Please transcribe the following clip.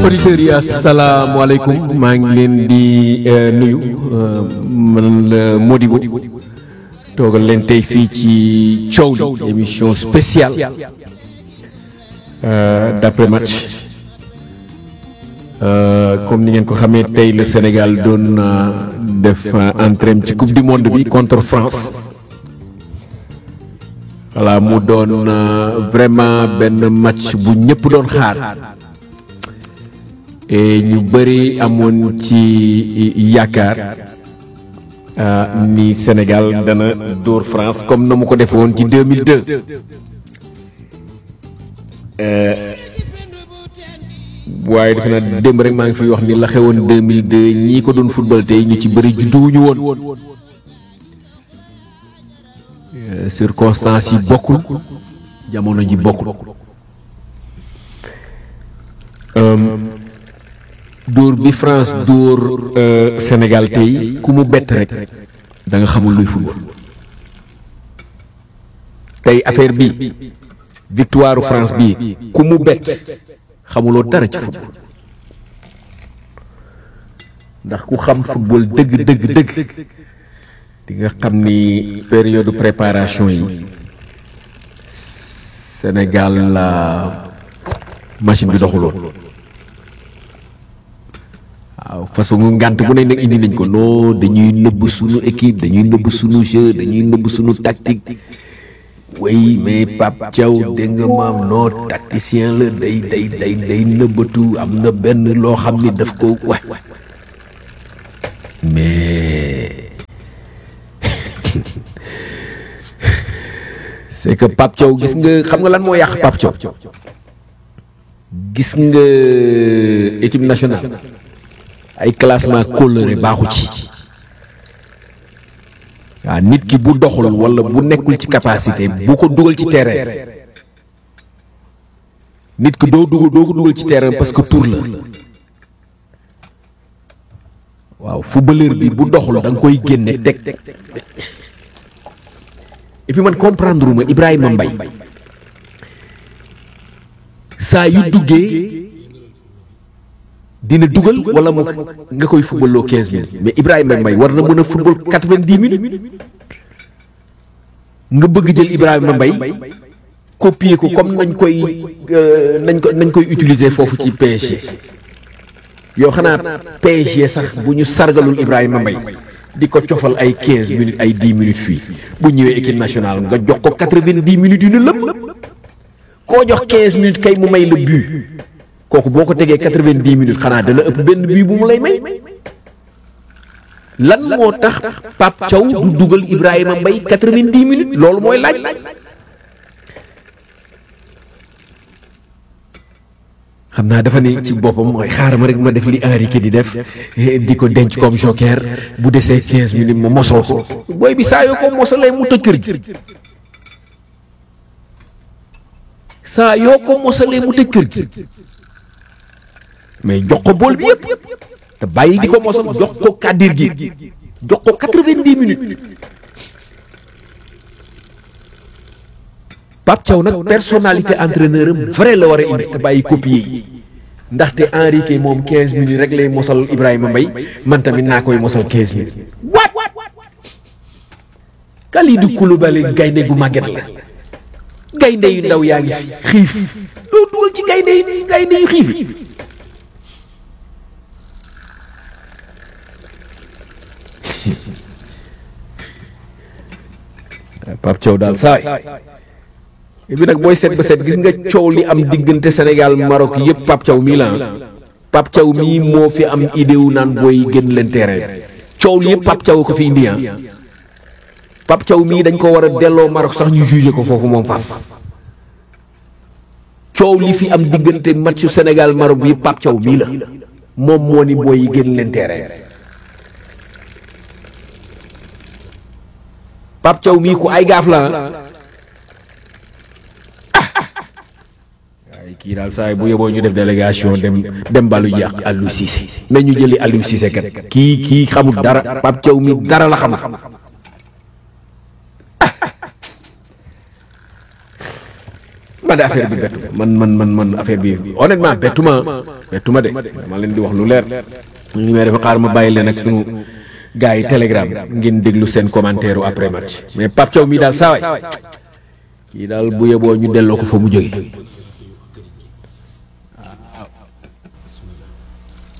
auditeurs yi asalaamaaleykum maa ngi leen di nuyu man la Modibo toogal leen tey fii ci coow li émission spéciale d'après match comme ni ngeen ko xamee tey le Sénégal doon def entrée ci coupe du monde bi contre France voilà mu doon vraiment benn match bu ñëpp doon xaar. et ñu bëri amoon ci yaakaar ni Sénégal dana dóor France comme na mu ko defee woon ci 2002 waaye defe naa démb rek maa ngi fiy wax ni la xewoon 2002 ñii ko doon football tey ñu ci bëri judduwuñu woon circonstances yi bokkul jamono ji bokkul. dóor bi France dóor Sénégal tey ku mu bett rek da nga xamul luy football tey affaire bi victoire France bi ku mu bett xamuloo dara ci football ndax ku xam football dëgg dëgg dëgg di nga xam ni période préparation yi Sénégal la machine bi doxuloon waaw façon ngànt bu ne nag indi nañ ko non dañuy nëbb suñu équipe dañuy nëbb suñu jeu dañuy nëbb suñu tactique oui mais Pape Thiaw dégg nga maam non tacticien la day day day day nëbbatu am na benn loo xam ni daf ko wa mais c'est que Pape Thiaw gis nga xam nga lan moo yàq Pape Thiaw gis nga équipe nationale ay classement coloré baaxu ci waaw nit ki bu doxul walla bu nekkul ci capacité bu ko dugal ci terrain nit ki doo dugal doo ko dugal ci terrain parce que tour la waaw footballeur bi bu doxul da nga koy génne teg et puis man comprendre ma Ibrahima Mbaye saa yu duggee dina dugal wala mu nga koy footballoo 15 minutes mais Ibrahima Mbaye war na mën a football 90 minutes nga bëgg jël Ibrahima Mbaye copier ko comme nañ koy nañ ko nañ koy utiliser foofu ci PSG yow xanaa PSG sax bu ñu sargalul Ibrahima Mbaye di ko cofal ay 15 minutes ay 10 minutes fii bu ñëwee équipe nationale nga jox ko 90 minutes yu ne lëpp koo jox 15 minutes kay mu may la but. kooku boo ko tegee quatre-vingt-dix minutes xanaa dana ëpp benn bii bu mu lay may lan moo tax Pape Thiaw du dugal Ibrahima Mbaye quatre-vingt-dix minutes loolu mooy laaj xam naa dafa ne ci boppam mooy xaaral ma rek ma def li Henrique di def di ko denc comme joker bu desee quinze minutes ma mosoo ko booy bi saa yoo ko mosalee mu tëj kër gi saa yoo ko mosalee mu tëj kër gi mais jox ko bool bi yëpp te bàyyi di ko mosal jox ko kàddir gi jox ko quatre-vingt-dix minutes Pape Thiaw nag personnalité entraîneur am vrai la war a indi te bàyyi copier yi ndaxte Henrique moom quinze minutes rek lay mosal Ibrahima Mbaye man tamit naa koy mosal quinze minutes waat Kalidou Koulibaly gaynde gu màgget la gaynde yu ndaw yaa ngi xiif doo dugal ci gaynde yu gaynde yu xiif yi Pape Thiaw daal saay bi nag booy seet ba seet gis nga coow li am diggante Sénégal Maroc yëpp Pape Thiaw mii la Pape Thiaw mii moo fi am idée wu naan booy génn leen terrain coow li yëpp Pape Thiaw ko fi indi ah Pape Thiaw mii dañ ko war a delloo Maroc sax ñu jugé ko foofu moom faaf coow li fi am diggante matchu Sénégal Maroc bi Pape Thiaw mii la moom moo ni booy yi génn leen terrain Pape Thiaw mii ku ay gaaf la waaye kii daal saa bu yeboo ñu def délégation dem dem balu ji ak Aliou Cissé nañu jëli Aliou Cissé kat kii kii xamul dara Pape Thiaw mi dara la xamul man de affaire bi bettu man man man man affaire bi honnêtement bettu ma bettu ma de dama leen di wax lu leer ñu ngi may def xaar ma bàyyi leen ak sunu gars yi telegram ngeen déglu seen commentaire après match mais Pape Thiaw mii daal saa waay kii daal bu yeboo ñu delloo ko fa mu jóge